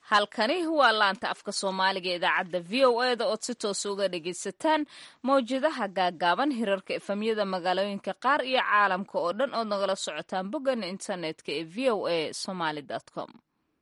halkani waa laanta afka soomaaliga idaacadda v o e da ood si toos uga dhagaysataan mawjadaha gaagaaban hirarka efamyada magaalooyinka qaar iyo caalamka oo dhan ood nagala socotaan boggan internetka ee v o a somaly com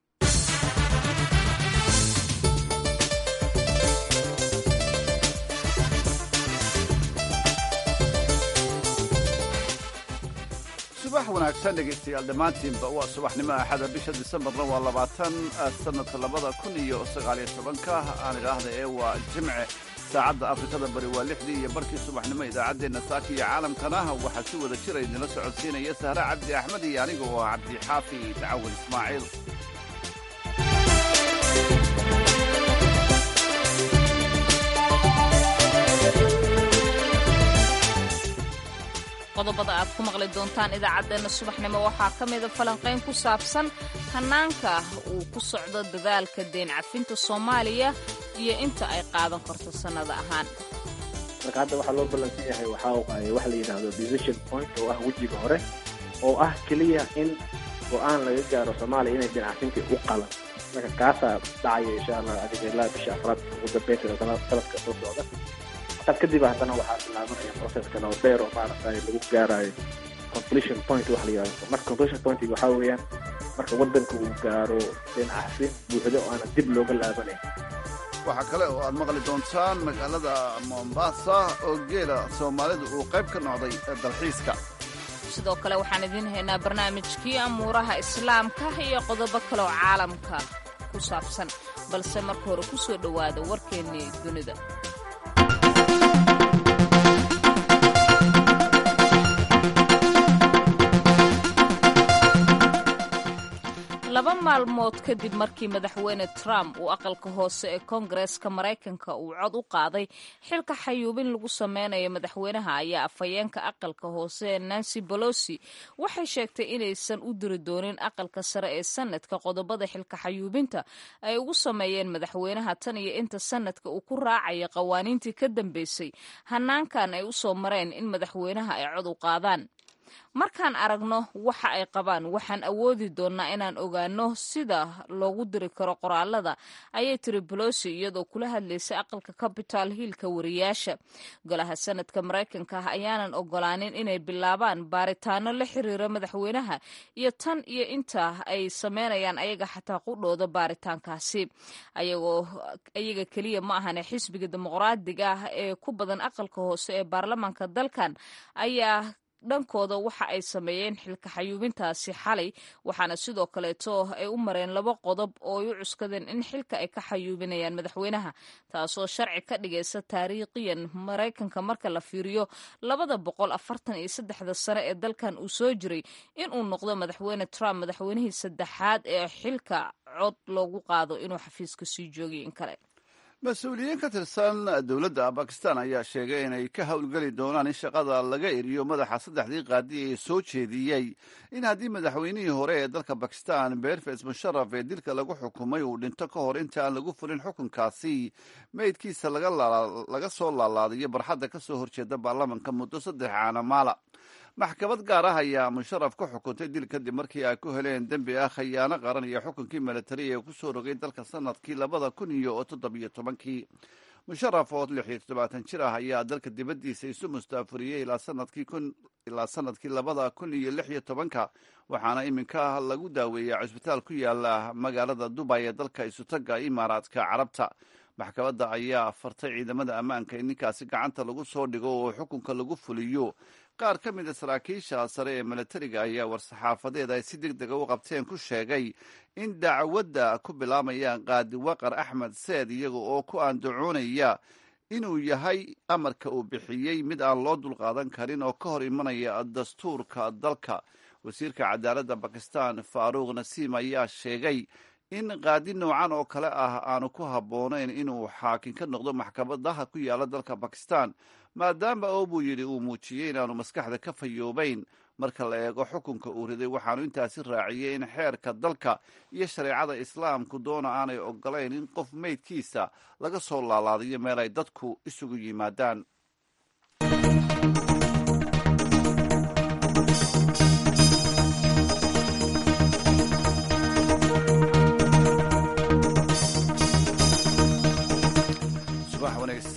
subax wanaagsan dhegaystayaal dhammaantiinba waa subaxnimo axada bisha disembarna waa labaatan sanadka labada kun iyo sagaaliyo tobanka aan idhaahda ee waa jimce saacadda afrikada bari waa lixdii iyo barkii subaxnimo idaacaddeenna saaka iyo caalamkana waxaa si wada jira idinla socodsiinaya sahre cabdi axmed iyo aniga oo ah cabdixaafi dacawal ismaaciil qodobada aad ku maqli doontaan idaacaddeenna subaxnimo waxaa ka mida falanqayn ku saabsan hannaanka uu ku socdo dadaalka deen cafinta soomaaliya iyo inta ay qaadan karto sannada ahaan marka hadda waxaa loo ballansan yahay waxaa waaye waxa la yidhaahdo decision point oo ah wejiga hore oo ah keliya in go-aan laga gaaro soomaaliya inay deen cafintii u qalan marka kaasaa dhacaya insha allah adiga ilaa bisha afraad ugu dambeynta sanadka soo socda kadib haddana waxaa bilaabanaya proceskan oo dheer oo maaragtay lagu gaarayo completion point waxa la yidhahdo marka completion point waxaa weeyaan marka waddanka uu gaaro dhinacsin buuxdo oo aanan dib looga laabanayn waxaa kale oo aad maqli doontaan magaalada mombasa oo geela soomaalidu uu qayb ka noqday dalxiiska sidoo kale waxaan idiin haynaa barnaamijkii amuuraha islaamka iyo qodobo kale oo caalamka ku saabsan balse marka hore ku soo dhowaada warkeennii dunida laba maalmood kadib markii madaxweyne trump uu aqalka hoose ee koongareeska maraykanka uu cod u qaaday xilka xayuubin lagu sameynayo madaxweynaha ayaa afhayeenka aqalka hoose nancy bolosi waxay sheegtay inaysan u diri doonin aqalka sare ee sanadka qodobada xilka xayuubinta ay ugu sameeyeen madaxweynaha tan iyo inta sanadka uu ku raacaya qawaaniintii ka dambeysay hanaankan ay u soo mareen in madaxweynaha ay cod u qaadaan markaan aragno waxa ay qabaan waxaan awoodi doonnaa inaan ogaano sida loogu diri karo qoraalada ayay tiri bolosi iyadoo kula hadlaysay aqalka capital hillka wariyaasha golaha sanadka maraykanka ah ayaanan ogolaanin inay bilaabaan baaritaano la xiriira madaxweynaha iyo tan iyo inta ay sameynayaan ayaga xataa qudhooda baaritaankaasi ayagoo iyaga keliya ma ahane xisbiga dimuqraadiga ah ee ku badan aqalka hoose ee baarlamaanka dalkan ayaa dhankooda waxa ay sameeyeen xilka xayuubintaasi xalay waxaana sidoo kaleeto ay u mareen laba qodob oo ay u cuskadeen in xilka ay ka xayuubinayaan madaxweynaha taasoo sharci ka dhigaysa taariikhiyan maraykanka marka la fiiriyo labada boqol afartan iyo saddexda sane ee dalkan uu soo jiray inuu noqdo madaxweyne trump madaxweynihii saddexaad ee xilka cod loogu qaado inuu xafiiska sii joogay in kale mas-uuliyiin ka tirsan dowladda bakistan ayaa sheegay inay ka howlgeli doonaan in shaqada laga eriyo madaxa saddexdii qaadi ee soo jeediyey in haddii madaxweynihii hore ee dalka bakistan berfes musharaf ee dilka lagu xukumay uu dhinto ka hor inta aan lagu fulin xukunkaasi meydkiisa laga soo laalaadayo barxadda ka soo horjeeda baarlamanka muddo saddex caana maala maxkamad gaar ah ayaa musharaf ku xukuntay dil kadib markii ay ku heleen dembi ah khayaano qaran iyo xukunkii milatari ee ku soo rogay dalka sanadkii labada kun iyo toddobiyo tobankii musharaf oo lix iyo toddobaatan jir ah ayaa dalka dibaddiisa isu mustaafuriyey ilaa sanadkii kun ilaa sanadkii labada kun iyo lix iyo tobanka waxaana iminka lagu daaweeyaa cusbitaal ku yaala magaalada dubay ee dalka isutaga imaaraadka carabta maxkamadda ayaa fartay ciidamada ammaanka in ninkaasi gacanta lagu soo dhigo oo xukunka lagu fuliyo qaar ka mid a saraakiisha sare ee milatariga ayaa war-saxaafadeed ay si deg dega u qabteen ku sheegay in dacwadda ku bilaabayaan qaadi waqar axmed seed iyaga oo ku andacoonaya inuu yahay amarka uu bixiyey mid aan loo dulqaadan karin oo ka hor imanaya dastuurka dalka wasiirka cadaaladda bakistan faaruuq nasiim ayaa sheegay in qaadi noocan oo kale ah aanu ku habboonayn inuu xaakin ka noqdo maxkamadaha ku yaala dalka bakistan maadaama oo buu yidhi uu muujiyey inaanu maskaxda ka fayoobayn marka la eego xukunka uu riday waxaanu intaasi raaciyey in xeerka dalka iyo shareecada islaamku doona aanay ogolayn in qof meydkiisa laga soo laalaadayo meel ay dadku isugu yimaadaan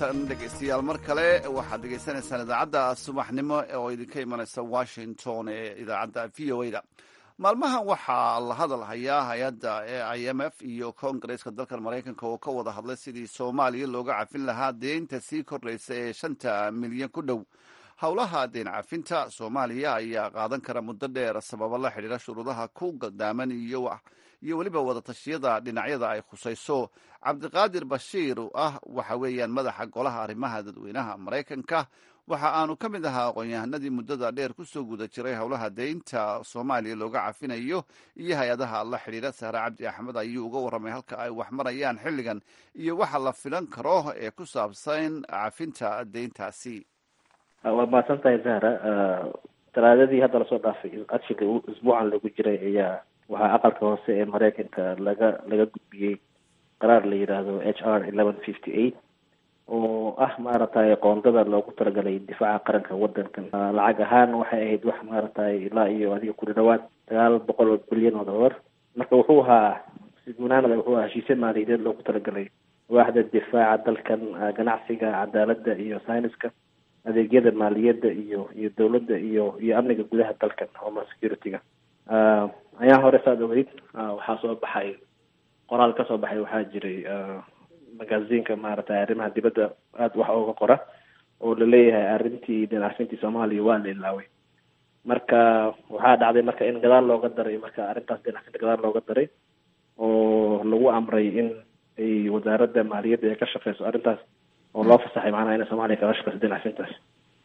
wanaagsan dhegaystayaal mar kale waxaad dhegaysanaysaan idaacadda subaxnimo oo idinka imanaysa washington ee idaacadda v o a da maalmahan waxaa la hadal hayaa hay-adda e i m f iyo koongareeska dalkan maraykanka oo ka wada hadlay sidii soomaaliya looga cafin lahaa deynta sii kordhaysa ee shanta milyan ku dhow howlaha deen cafinta soomaaliya ayaa qaadan kara muddo dheer sababo la xidhiira shuruudaha ku gadaaman iyo iyo weliba wadatashyada dhinacyada ay khusayso cabdiqaadir bashiir ah waxa weeyaan madaxa golaha arrimaha dadweynaha maraykanka waxa aanu ka mid ahaa aqoon-yahanadii muddada dheer kusoo guda jiray howlaha deynta soomaaliya looga cafinayo iyo hay-adaha la xidhiira sahre cabdi axmed ayuu uga warramay halka ay wax marayaan xilligan iyo waxa la filan karo ee ku saabsan cafinta deyntaasi waa mahadsan tahay zahra talaadadii hadda lasoo dhaafay adshiga isbuucan lagu jiray ayaa waxaa aqalka hoose ee maraykanka laga laga gudbiyey qaraar la yidhaahdo h r eleven fifty eight oo ah maaragtay qoondada loogu talagalay difaaca qaranka wadankan lacag ahaan waxay ahayd wax maaragtay ilaa iyo adiga kuli dhawaad sagaal boqol oo bilyan oo dollar marka wuxuu ahaa sigunaanada wuxuu ahaa heshiisya maaliyadeed loogu talagalay waaxda difaaca dalkan ganacsiga cadaaladda iyo sayniska adeegyada maaliyadda iyo iyo dawladda iyo iyo amniga gudaha dalkan homeland security-ga ayaa hore saad ogeyd waxaa soo baxay qoraal ka soo baxay waxaa jiray magaziinka maaragtay arrimaha dibadda aada wax ooga qora oo laleeyahay arrintii dhinacfintii soomaaliya waa la ilaaway marka waxaa dhacday marka in gadaal looga daray marka arrintaas dhinacfinta gadaal looga daray oo lagu amray in ay wasaaradda maaliyadda ay ka shaqeyso arrintaas oo loo fasaxay macnaha inay soomaaliya kaga shaqeyso dhinacfintaas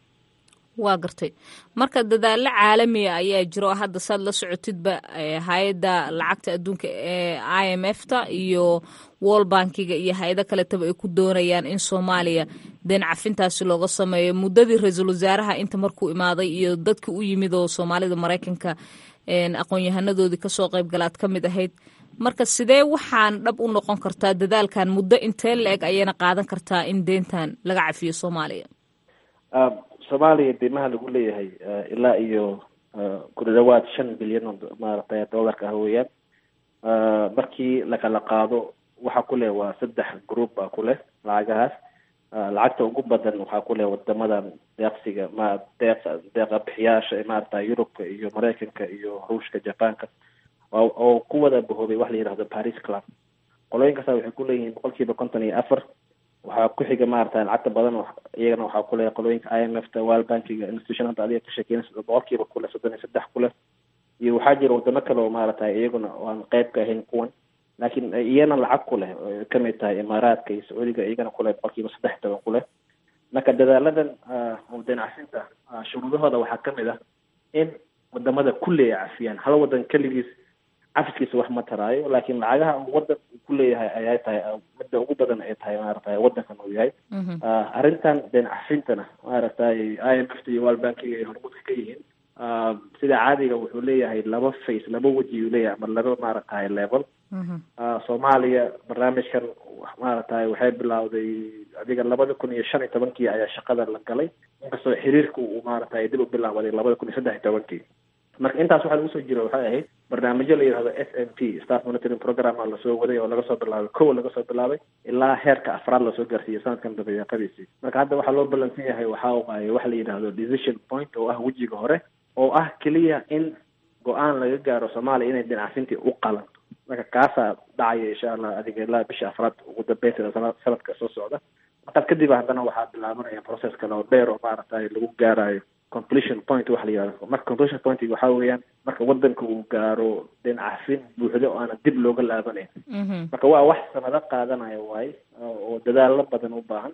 waa gartay marka dadaallo caalamiya ayaa jiro hadda saad la socotidba hay-adda lacagta adduunka ee i m f ta iyo wall bankiga iyo hay-ado kaletaba ay ku doonayaan in soomaaliya deen cafintaasi looga sameeyo muddadii ra-iisul wasaaraha inta markuu imaaday iyo dadkii u yimid oo soomaalida maraykanka aqoon-yahanadoodii kasoo qaybgalaad ka mid ahayd marka sidee waxaan dhab u noqon kartaa dadaalkan muddo intee la-eg ayayna qaadan kartaa in deyntan laga cafiyo soomaaliya soomaaliya deymaha lagu leeyahay ilaa iyo ku dhawaad shan bilyan oo maaragtay dollarka ah weeyaan markii lakala qaado waxaa ku leh waa saddex group baa ku leh lacagahaas lacagta ugu badan waxaa ku leh wadamadan deeqsiga ma deeq deeqa bixiyaasha maaragta yurubka iyo maraykanka iyo ruushka japaanka oo ku wada bahoobay wax la yidhahdo paris club qolooyinkaasa waxay ku leeyihiin boqol kiiba konton iyo afar waxaa ku xiga maaragtay lacagta badan iyagana waxaa kuleh qolooyinka i m f ta wal bankiga institution hadda adiga ka sheekeynaysa boqolkiiba kuleh soddon iyo saddex kuleh iyo waxaa jira wadamo kale oo maaragtay iyaguna aan qeyb ka ahayn kuwan laakiin iyana lacag ku leh oo kamid tahay imaaraadka iyo sacuudiga iyagana kuleh boqolkiiba saddex toban kuleh marka dadaaladan oo deenacsinta shuruudahooda waxaa kamid ah in wadamada kulli ay cafiyaan hal wadan keligiis cafiskiisa wax ma taraayo laakiin lacagaha wadan uu ku leeyahay ayay tahay midda ugu badan ay tahay maaragtay wadankan uu yahay arrintan deen cafintana maaragtay i m f ta iyo wal bankiga ay hormuudka ka yihiin sida caadiga wuxuu leeyahay laba face laba weji uu leeyahay ama laba maaragtay level soomaaliya barnaamijkan maaragtay waxay bilawday adiga labada kun iyo shan iyo tobankii ayaa shaqada la galay inkastoo xiriirka uu maaragtay dib u bilaabaday labada kun iyo saddex iyo tobankii marka intaas waxaa lagu soo jira waxay ahayd barnaamijyo la yidhahdo s m p staff monitoring program a lasoo waday oo laga soo bilaabay kow laga soo bilaabay ilaa heerka afraad lasoo gaarsiiyey sanadkan dabayaaqadiisii marka hadda waxaa loo ballansan yahay waxaa waaye waxa la yidhahdo decision point oo ah wejiga hore oo ah keliya in go-aan laga gaaro soomaaliya inay dhinacfintii u qalanto marka kaasaa dhacaya insha allah adiga ilaa bisha afraad ugu dambeynteeda sanadka soo socda markaas kadib haddana waxaa bilaabanaya process kale oo dheer oo maaragtay lagu gaarayo completion point waxa la yihahdo marka completion point waxaa weeyaan marka wadanka uu gaaro dhinacfin buuxdo oo aanan dib looga laabanayn marka waa wax sanado qaadanaya waaye oo dadaalo badan u baahan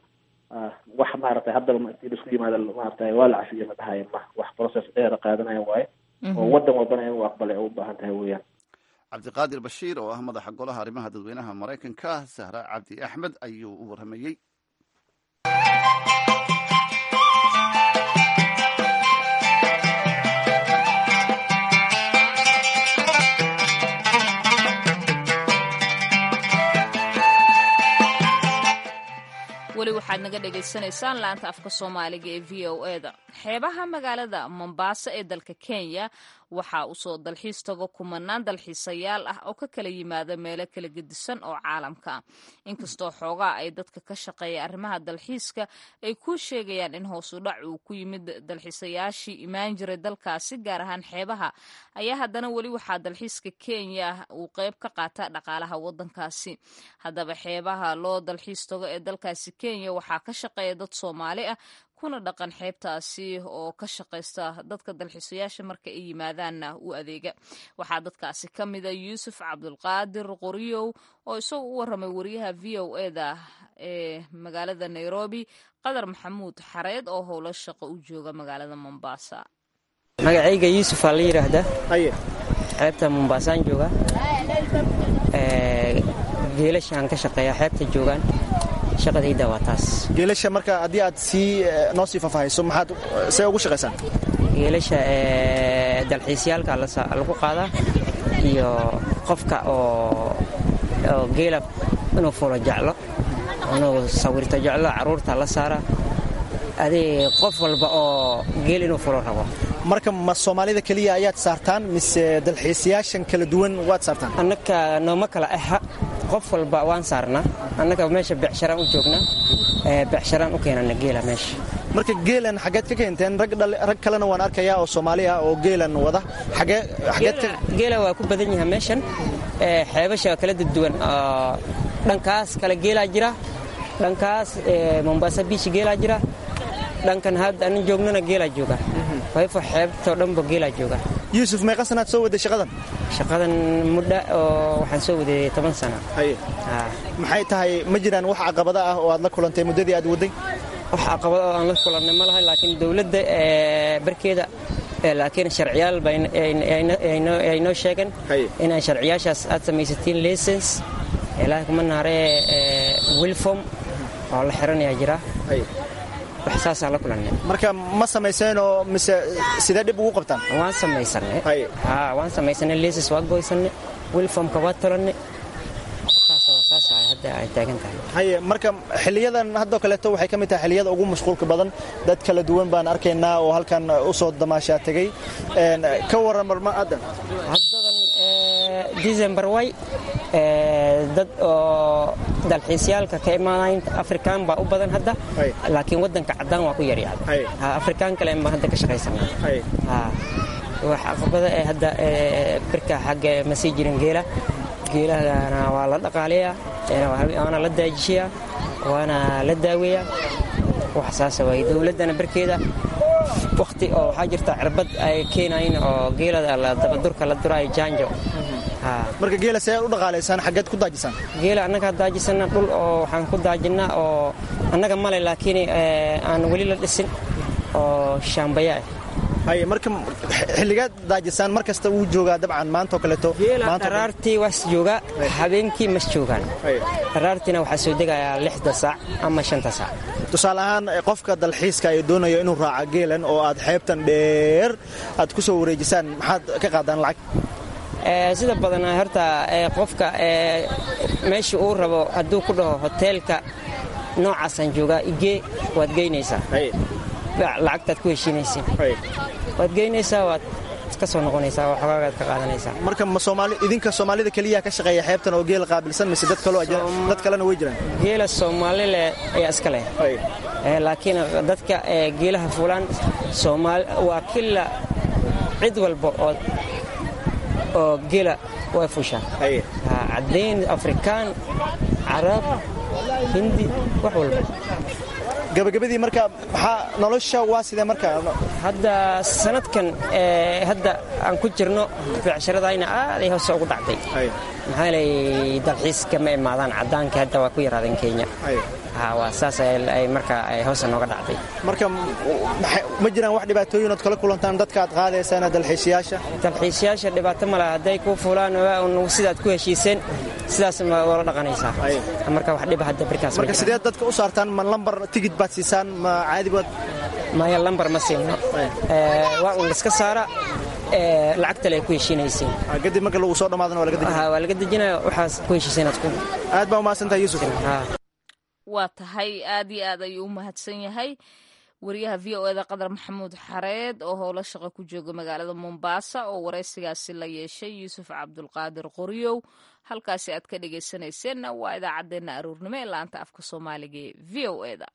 wax maaragtay haddaba intii laisku yimaado maaragtay waa la cafiyo ma dhahayo ma wax process dheer qaadanaya waaye oo wadan walbana in u aqbalay oo u baahan tahay weeyaan cabdiqaadir bashiir oo ah madaxa golaha arrimaha dadweynaha maraykanka sahra cabdi axmed ayuu u warramayey weli waxaad naga dhagaysanaysaan laanta afka soomaaliga ee v o e da xeebaha magaalada mombaaso ee dalka kenya waxaa usoo dalxiis tago kumanaan dalxiisayaal ah oo ka kala yimaada meelo kala gedisan oo caalamka ah inkastoo xoogaa ay dadka ka shaqeeya arrimaha dalxiiska ay ku sheegayaan in hoosu dhac uu ku yimid dalxiisayaashii imaan jiray dalkaasi gaar ahaan xeebaha ayaa haddana weli waxaa dalxiiska kenya uu qeyb ka qaata dhaqaalaha wadankaasi haddaba xeebaha loo dalxiis tago ee dalkaasi kenya waxaa ka shaqeeya dad soomaali ah kuna dhaqan xeebtaasi oo ka shaqaysta dadka dalxiisayaasha marka ay yimaadaanna u adeega waxaa dadkaasi ka mida yuusuf cabdulqaadir qoryow oo isagu u waramay wariyaha v o eda ee magaalada nairobi qadar maxamuud xareed oo howlo shaqo u jooga magaalada mombasa magacayga yuusuf aa la yidhaahdaa xeebta mombaasaan jooga geelashaan ka shaqeeya xeebta joogaan shaqadayda waa taas geelasha marka haddii aad sii noo sii faahfaahayso maxaad see ugu shaqaysaan geelasha dalxiisyaalka lagu qaadaa iyo qofka oo geela inuu fulo jeclo inuu sawirto jeclo carruurta la saara adii qof walba oo geel inuu fulo rabo marka ma soomaalida keliya ayaad saartaan mise dalxiisayaashan kala duwan waad saartaan annaka nooma kala aha qof walba waan saarnaa annaga meesha becsharaan u joognaa becsharaan u keenana geela meesha marka geelan xaggeed ka keenteen rag kalena waan arkayaa oo soomaali ah oo geelan wada geela waa ku badan yahay meeshan xeebasha kala duwan dhankaas kale geelaa jira dhankaas mombasa biish geelaa jira dhankan hadda anin joognana geelaa jooga wayfo xeebtoo dhanba geelaa jooga yuusuf meeqa sanaad soo waday shaqadan shaqadan muddo oo waxaan soo waday toban sano maxay tahay ma jiraan wax caqabada ah oo aad la kulantay muddadii aad waday wax caqabada oo aan la kulannay ma lahay laakiin dowladda barkeeda laakiin sharciyaal ay noo sheegeen inay sharciyaashaas aad samaysatiin lisens ilaahay kuma naaree wilfom oo la xiranayaa jira waxsaasaan la kulannay marka ma samayseenoo mise sidee dhib ugu qabtaan waan samaysanay waan samaysanay liisas waa goysanay wilfomka waa tolanay haye marka xiliyadan haddoo kaleeto waxay ka mid tahay xiliyada ugu mashquulka badan dad kala duwan baan arkaynaa oo halkan u soo damaashaa tegey ka waran marma haddan haddadan december way dad oo dalxiisyaalka ka imaanayn afrikaan baa u badan hadda laakiin waddanka caddaan waa ku yaryacda afrikaan kale baan hadda ka shaqaysanaa wax caqabada ee hadda birka xagga ma sii jirin geela geelahana waa la dhaqaalayaa waana la daajishayaa waana la daaweeyaa wax saasa waay dowladdana barkeeda wakhti oo waxaa jirta cirbad ay keenayn oo geelada dabadurka la duraayo jaanjo marka geela see u dhaqaalaysaan xaggeed ku daajisaan geela annagaa daajisana dhul oo waxaan ku daajinaa oo annaga male laakiin aan weli la dhisin oo shaambaya ah haye marka xilligaad daajisaan mar kasta wuu joogaa dabcan maantaoo kaleeto dharaartii waas joogaa habeenkii mas joogaan dharaartiina waxaa soo degayaa lixda saac ama shanta saac tusaale ahaan qofka dalxiiska ee doonayo inuu raaca geelan oo aad xeebtan dheer aad ku soo wareejisaan maxaad ka qaadaan lacag sida badan horta qofka meesha uu rabo hadduu ku dhaho hoteelka noocaasaan joogaa igee waad geynaysaa lacagtaad ku heshiinaysiin waad geynaysaa waad ka soo noqonaysaa oo xogaagaad ka qaadanaysaa marka ma soomaali idinka soomaalida keliya ka shaqeeya xeebtan oo geela qaabilsan mise dad kaloo dad kalena way jiraan geela soomaalile ayaa iska leh laakiin dadka geelaha fulaan soomaali waa kila cid walba oo oo geela way fushaan caddayn afrikaan carab hindi wax walba gabagabadii marka maxaa nolosha waa sidee marka hadda sanadkan hadda aan ku jirno becsharadayna aaday hoose ugu dhacday maxaa lay dalxiiska ma imaadaan caddaanka hadda waa ku yaraadeen kenya waa saas ay marka hoose nooga dhacday marka ma jiraan wax dhibaatooyin ood kala kulantaan dadka aad qaadaysaan dalxiisayaasha dalxiisayaasha dhibaato male hadday ku fulaan sidaad ku heshiiseen sidaas wala dhaqanaysaa marka wax dhiba hadda birkaas marka sidee dadka u saartaan ma lambar tigid baad siisaan ma caadi baad maya lambar ma siino waa un liska saara lacagtale ay ku heshiinaysiin kadib marka lagu soo dhammaadana waa laga dejinaya waa laga dejinaya waxaas ku heshiiseen aad ku aad baa umahadsantahay yuusuf waa tahay aad iyo aad ayuu u mahadsan yahay wariyaha v o eda qadar maxamuud xareed oo howlo shaqo ku jooga magaalada mombaasa oo waraysigaasi la yeeshay yuusuf cabdulqaadir qoryow halkaasi aad ka dhegaysanayseena waa idaacaddeenna aruurnimo ee laanta afka soomaaliga ee v o eda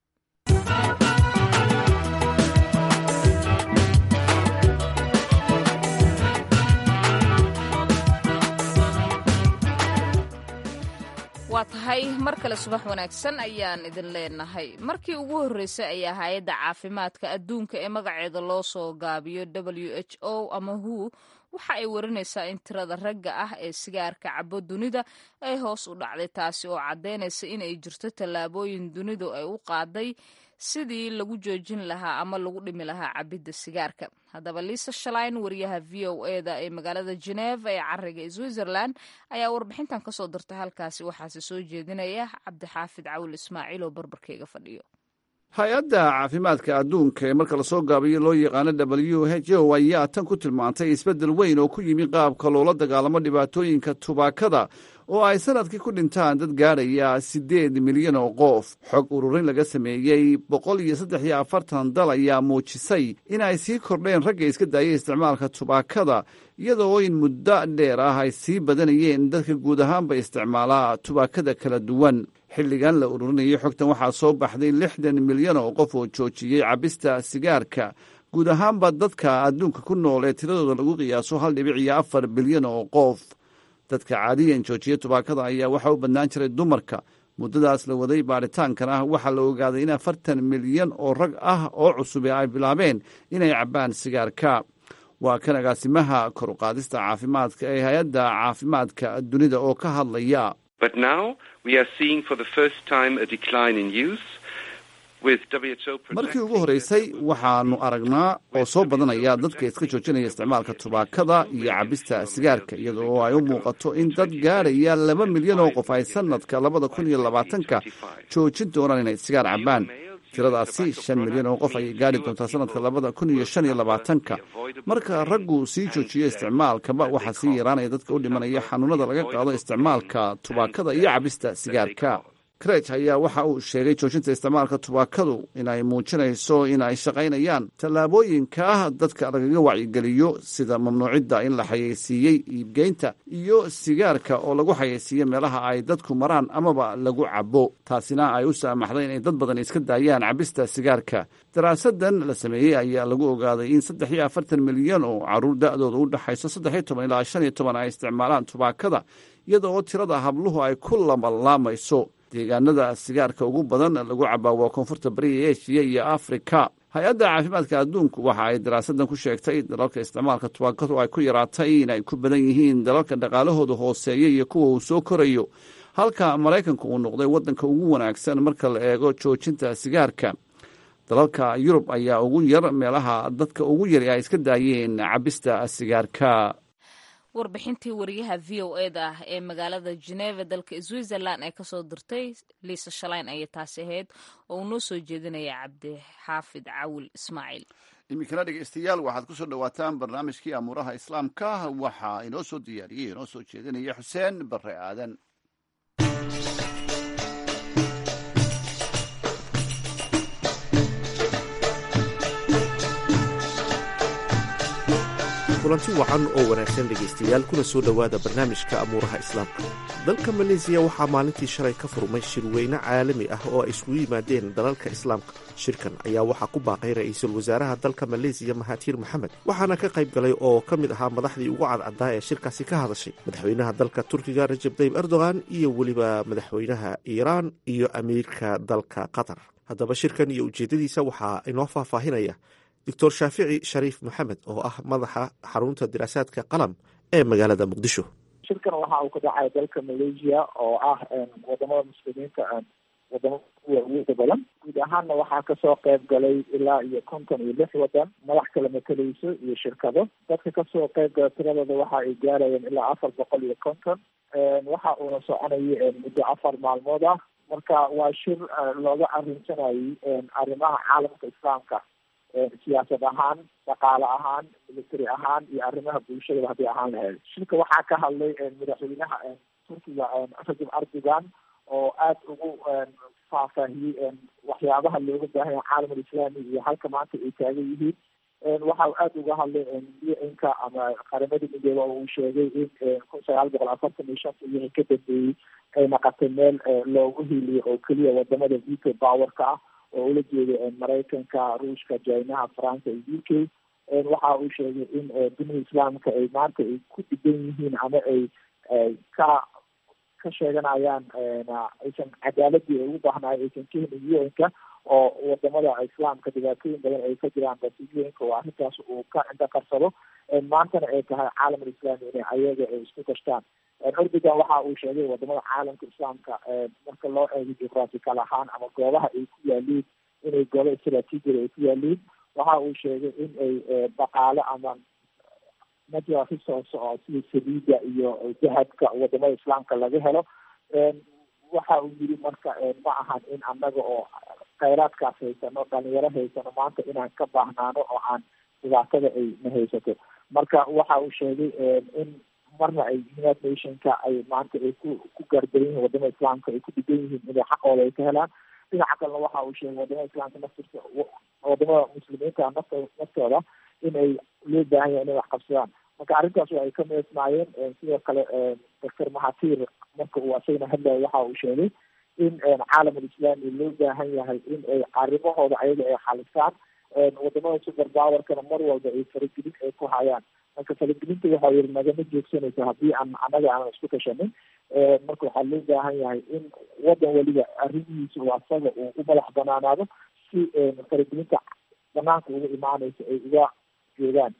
waa tahay mar kale subax wanaagsan ayaan idin leenahay markii ugu horreysay ayaa hay-adda caafimaadka adduunka ee magaceeda loo soo gaabiyo w h o ama hu waxa ay warinaysaa in tirada ragga ah ee sigaarka cabo dunida ay hoos u dhacday taasi oo caddaynaysa in ay jirto tallaabooyin dunidu ay u qaaday sidii lagu joojin lahaa ama lagu dhimi lahaa cabidda sigaarka haddaba liisa shalayn wariyaha v o eda ee magaalada geneva ee cariga ee switzerland ayaa warbixintan kasoo dirtay halkaasi waxaase soo jeedinaya cabdixaafid cawil ismaaciil oo barbarkeyga fadhiyo hay-adda caafimaadka adduunka ee marka lasoo gaabiyo loo yaqaano w h o ayaa tan ku tilmaantay isbeddel weyn oo ku yimi qaabka loola dagaalamo dhibaatooyinka tubaakada oo ay sanadkii ku dhintaan dad gaadhaya siddeed milyan oo qof xog ururin laga sameeyey boqol iyo saddex iyo afartan dal ayaa muujisay in ay sii kordheen ragga iska daayay isticmaalka tubaakada iyadoo in muddo dheer ah ay sii badanayeen dadka guud ahaanba isticmaalaa tubaakada kala duwan xilligan la ururinayay xogtan waxaa soo baxday lixdan milyan oo qof oo joojiyey cabista sigaarka guud ahaanba dadka adduunka ku nool ee tiradooda lagu qiyaaso hal dhibic iyo afar bilyan oo qof dadka caadiyan joojiya tubaakada ayaa waxaa u badnaan jiray dumarka muddadaas la waday baaritaankan ah waxaa la ogaaday in afartan milyan oo rag ah oo cusube ay bilaabeen inay cabbaan sigaarka waa kan agaasimaha kor u qaadista caafimaadka ee hay-adda caafimaadka dunida oo ka hadlaya markii ugu horreysay waxaannu aragnaa oo soo badanaya dadka iska joojinaya isticmaalka tubaakada iyo cabista sigaarka iyada oo ay u muuqato in dad gaadhaya laba milyan oo qof ay sanadka labada kun iyo labaatanka joojin doonaan inay sigaar cabbaan tiradaasi shan milyan oo qof ayay gaadhi doontaa sanadka labada kun iyo shan iyo labaatanka marka raggu sii joojiyo isticmaalkaba waxaa sii yaraanaya dadka u dhimanaya xanuunada laga qaado isticmaalka tubaakada iyo cabista sigaarka kreg ayaa waxa uu sheegay joojinta isticmaalka tubaakadu inay muujinayso in ay shaqaynayaan tallaabooyinka ah dadka lagaga wacyigeliyo sida mamnuucidda in la xayeysiiyey iibgeynta iyo sigaarka oo lagu xayeysiiyo meelaha ay dadku maraan amaba lagu cabo taasina ay u saamaxday inay dad badan iska daayaan cabista sigaarka daraasadan la sameeyey ayaa lagu ogaaday in saddex iyo afartan milyan oo caruur da-dooda u dhexayso saddex iyo toban ilaa shan iyo toban ay isticmaalaan tubaakada iyada oo tirada habluhu ay ku lamalaamayso deegaanada sigaarka ugu badan lagu cabaa waa koonfurta bariga eshiya iyo afrika hay-adda caafimaadka adduunku waxa ay daraasadan ku sheegtay dalalka isticmaalka tubaakadu ay ku yaraatay in ay ku badan yihiin dalalka dhaqaalahooda hooseeya iyo kuwa uu soo korayo halka maraykanka uu noqday waddanka ugu wanaagsan marka la eego joojinta sigaarka dalalka yurub ayaa ugu yar meelaha dadka ugu yari ay iska daayeen cabista sigaarka warbixintii wariyaha v o eda ah ee magaalada geneva dalka switzerland ee kasoo dirtay liisa shalayn ayay taasi ahayd oo uu noo soo jeedinaya cabdixaafid cawil ismaaciil iminkana dhegeystayaal waxaad ku soo dhowaataan barnaamijkii amuuraha islaamka waxaa inoo soo diyaariyey inoo soo jeedinaya xuseen bare aadan kulanti wacan oo wanaagsan dhegaystayaal kuna soo dhowaada barnaamijka amuuraha islaamka dalka maleesiya waxaa maalintii shalay ka furmay shirweyne caalami ah oo ay isugu yimaadeen dalalka islaamka shirkan ayaa waxaa ku baaqay ra-iisul wasaaraha dalka maleesiya mahatiir maxamed waxaana ka qayb galay oo ka mid ahaa madaxdii ugu cadcaddaa ee shirkaasi ka hadashay madaxweynaha dalka turkiga rajab tayyib erdogan iyo weliba madaxweynaha iiraan iyo amiirka dalka qatar haddaba shirkan iyo ujeeddadiisa waxaa inoo faahfaahinaya doctor shaafici shariif maxamed oo ah madaxa xarunta diraasaadka qalam ee magaalada muqdisho shirkan waxa uu ka dhacay dalka malaysia oo ah wadamada muslimiinta wadamada uwaweyda badan guud ahaanna waxaa kasoo qayb galay ilaa iyo konton iyo lix wadan madax kala mateleyso iyo shirkado dadka kasoo qayb gala tiradooda waxa ay gaarayeen ilaa afar boqol iyo konton waxa uuna soconayay muddo afar maalmood ah marka waa shir looga arrinsanayay arrimaha caalamka islaamka siyaasad ahaan dhaqaale ahaan military ahaan iyo arrimaha bulshadaba haddii ahaan lahayd shirka waxaa ka hadlay madaxweynaha turkiga rajab erdogan oo aada ugu faahfaahiyey waxyaabaha looga baahan yahay caalamul islaami iyo halka maanta ay taagan yihiin waxa aada uga hadlay un-ka ama qaramada midoobe oo uu sheegay in kun sagaal boqol afartan iyo shanta wixii ka dambeeyey ay naqatay meel loogu hiiliyo oo keliya wadamada veto powerka ah oo ula jeeda maraykanka ruushka jinaha faransa iyo u k waxa uu sheegay in dunida islaamka ay maanta ay ku dhigan yihiin ama ay ka ka sheeganayaan aysan cadaaladii ay ugu baahnaay aysan ka helin un-ka oo wadamada islaamka dhibaatooyin badan ay ka jiraan balse un-ka oo arrintaas uu ka cinda qarsado maantana ay tahay caalamul islaami inay ayaga ay isku kashtaan erdogan waxa uu sheegay wadamada caalamka islaamka marka loo eego juqraafikal ahaan ama goobaha ay ku yaaliin inay goobo istraatiijiyada ay ku yaaliin waxa uu sheegay in ay dhaqaale ama natural resource oo sida saliida iyo dahabka wadamada islaamka laga helo waxa uu yiri marka ma ahan in annaga oo khayraadkaas haysano dhalinyaro haysano maanta inaan ka baahnaano oo aan dhibaatada ay na haysato marka waxa uu sheegay in marna ay united nationka ay maanta ay ku ku gaardaran yihiin wadamada islaamka ay ku dhigan yihiin inay xaqooda ay ka helaan dhinaca kalena waxa uu sheegay wadamada islaamka naftirka wadamada muslimiinta nafta naftooda in ay loo baahan yahay inay wax qabsadaan marka arrintaas ay ka meesmaayeen sidoo kale doctor mahatir marka uu asagana hadlaya waxa uu sheegay in caalamul islaami loo baahan yahay in ay arrimahooda ayaga ay xalisaan wadamada super powerkana mar walba ay faragelin ay ku hayaan marka faragelinta waxa yiri nagama joogsanayso haddii aan annaga aanan isku tashanin marka waxaa loo baahan yahay in wadan weliba arrimihiisa uu asaga uu u madax banaanaado si faragelinta banaanka uga imaanaysa ay uga joogaan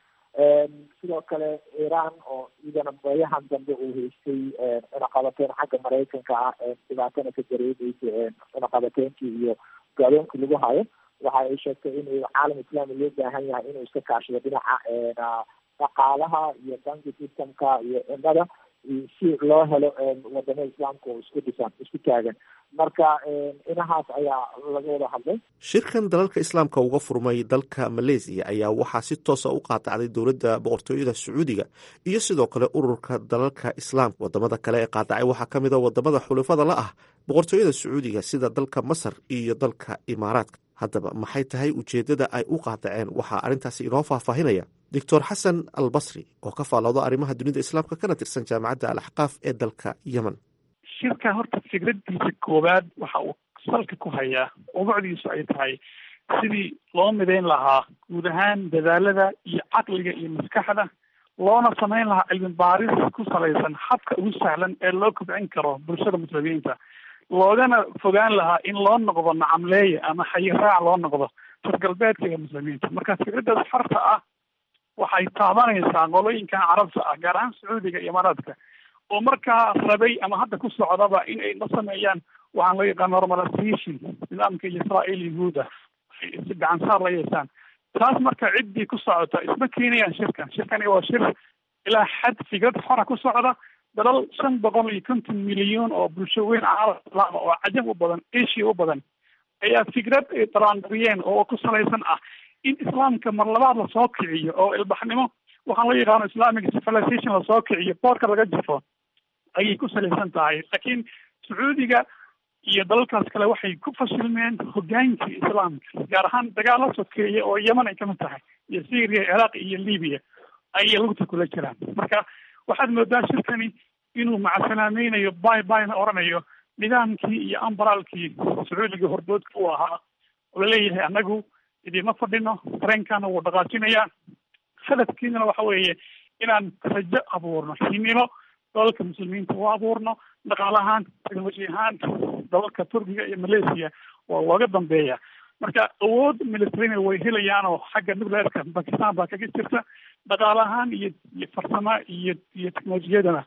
sidoo kale iran oo iyadana bayahan dambe uu haystay cunaqabateyn xagga maraykanka ah dhibaatana ka dareemaysa cunaqabateynkii iyo gaaloonkii lagu hayo waxa ay sheegtay in caalam islaami loo baahan yahay inuu iska kaashado dhinaca dhaqaalaha iyo banki systemka iyo cimada si loo helo wadamada islaamka oo isku dhisan isku taagan marka inahaas ayaa laga wada hadlay shirkan dalalka islaamka uga furmay dalka maleysiya ayaa waxaa si toosa u qaadacday dowladda boqortooyada sacuudiga iyo sidoo kale ururka dalalka islaamka wadamada kale ee qaadacay waxaa ka mid a wadamada xulafada la ah boqortooyada sacuudiga sida dalka masar iyo dalka imaaraadka haddaba maxay tahay ujeeddada ay u qaadaceen waxaa arrintaasi inoo faahfaahinaya doctor xasan al basri oo ka faalooda arrimaha dunida islaamka kana tirsan jaamacadda al axqaaf ee dalka yemen shirka horta fikradiisa koowaad waxa uu salka ku hayaa ubacdiisu ay tahay sidii loo midayn lahaa guud ahaan dadaalada iyo caqliga iyo maskaxda loona samayn lahaa cilmi baaris ku salaysan habka ugu sahlan ee loo kobcin karo bulshada muslimiinta loogana fogaan lahaa in loo noqdo nacamleeye ama xayiraac loo noqdo targalbeedka iyo muslimiinta marka fikradaas xorta ah waxay taabanaysaa qolooyinkan carabta ah gaar ahaan sacuudiga iyo imaaraadka oo markaa rabay ama hadda ku socdaba in ay la sameeyaan waxaan loo yaqaan normalization nidaamka israael yahuuda ay si gacan saar la yeeshaan taas marka ciddii ku socota isma keenayaan shirkan shirkani waa shir ilaa xad fikrad xora ku socda dalal shan boqol iyo konton milyan oo bulsho weyn caalam islaama oo cajab u badan asia u badan ayaa fikrad ay daraandariyeen oo ku salaysan ah in islaamka mar labaad lasoo kiciyo oo ilbaxnimo waxaan loo yaqaano islamic civilization lasoo kiciyo boorka laga jifo ayay ku salaysan tahay laakiin sacuudiga iyo dalalkaas kale waxay ku fashilmeen hogaankii islaamka gaar ahaan dagaal la sokeeya oo yeman ay kamid tahay iyo syria ciraaq iyo libya ayay lugta kula jiraan marka waxaad moodaa shirkani inuu macsalaamaynayo bay bayna oranayo nidaamkii iyo ambaraalkii sacuudiga hordoodka u ahaa oo laleeyahay annagu idima fadhino dareenkana wuu dhaqaajinayaa hadafkiinana waxa weeye inaan rajo abuurno himilo dalalka muslimiinta u abuurno dhaqaalahaan technology ahaan dalalka turkiga iyo malaysia waa looga dambeeya marka awood militarina way helayaanoo xagga nucleerka bakistan baa kaga jirta dhaqaale ahaan iyo iyo farsamo iyo iyo technolojiyadana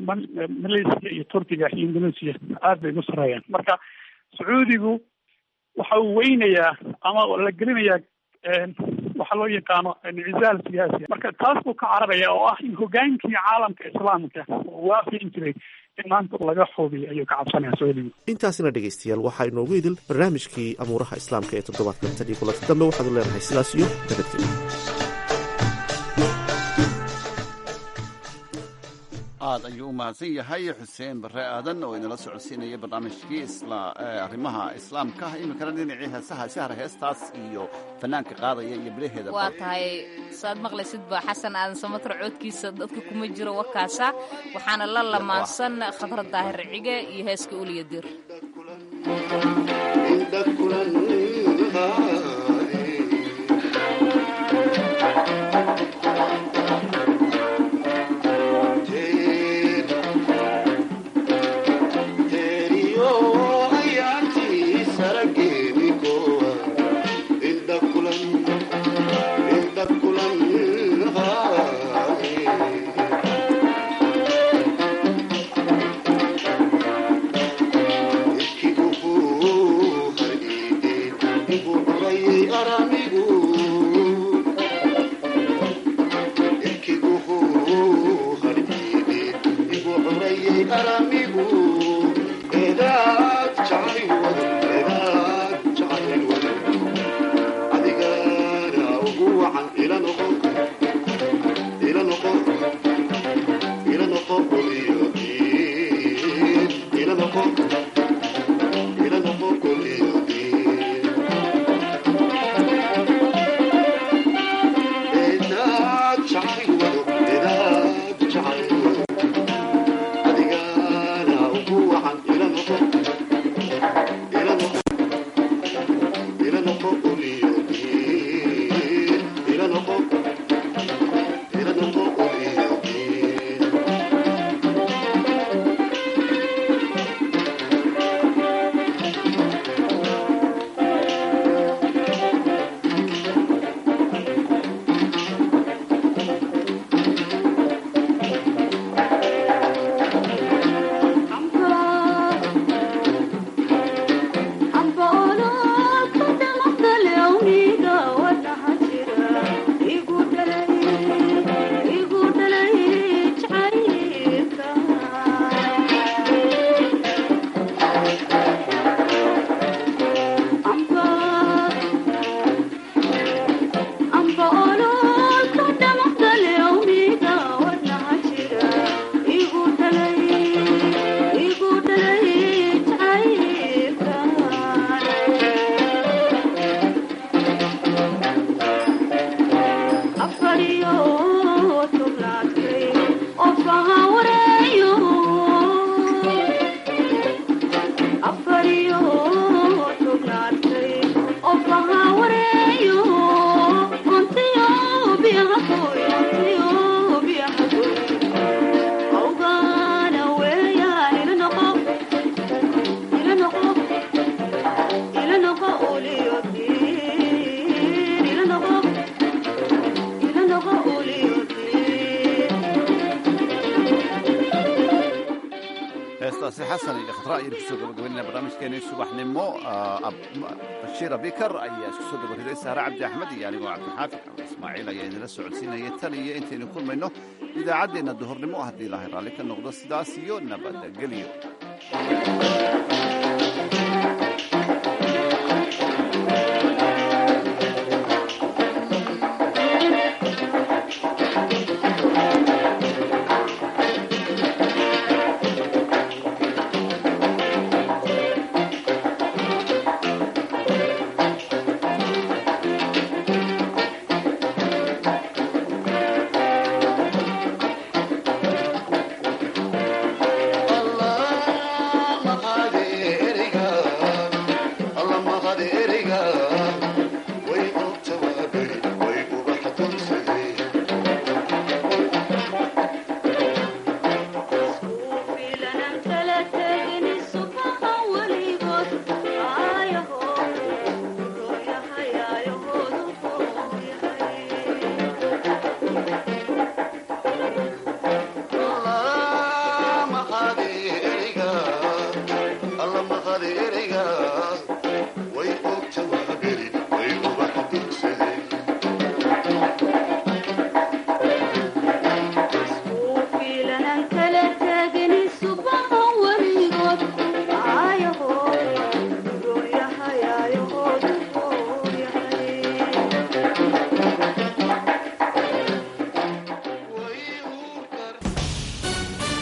malaysia iyo turkiga iyo indonesia aad bay ugu sareeyaan marka sacuudigu waxa uu weynayaa ama la gelinayaa waxaa loo yaqaano inicizaal siyaasi marka taas buu ka cararaya oo ah in hogaankii caalamka islaamka uu waafiin jiray in maanta laga xubiyo ayuu ka cabsanaya sacuudigu intaasina dhegaystayaal waxaa inoogu idil barnaamijkii amuuraha islaamka ee toddobaadkan tan iyo kulanti dambe waxaadu leenahay sidaas iyo nabadgelyo aad ayuu u mahadsan yahay xuseen bare aadan oo inala socodsiinaya barnaamijkii arrimaha islaamka iminkana dhinacii heesaha sahra heestaas iyo fanaanka qaadaya iyo bilaheeda waa tahay saad maqlaysid ba xasan aadan samatar coodkiisa dadka kuma jiro wakaasa waxaana la lamaansan khadra daahir cige iyo heeska uliya dir heestaasi xasan iyo khadra ayaynu kusoo gabagabaynayna barnaamijkeeni subaxnimo bashiir abikar ayaa isku soo dabariday sahre cabdi axmed iyo anigoo cabdixaafid ismaaciil ayaa idinla socodsiinaya tan iyo intaynu kulmayno idaacaddeenna duhurnimo haddii ilaahay raalli ka noqdo sidaas iyo nabadgelyo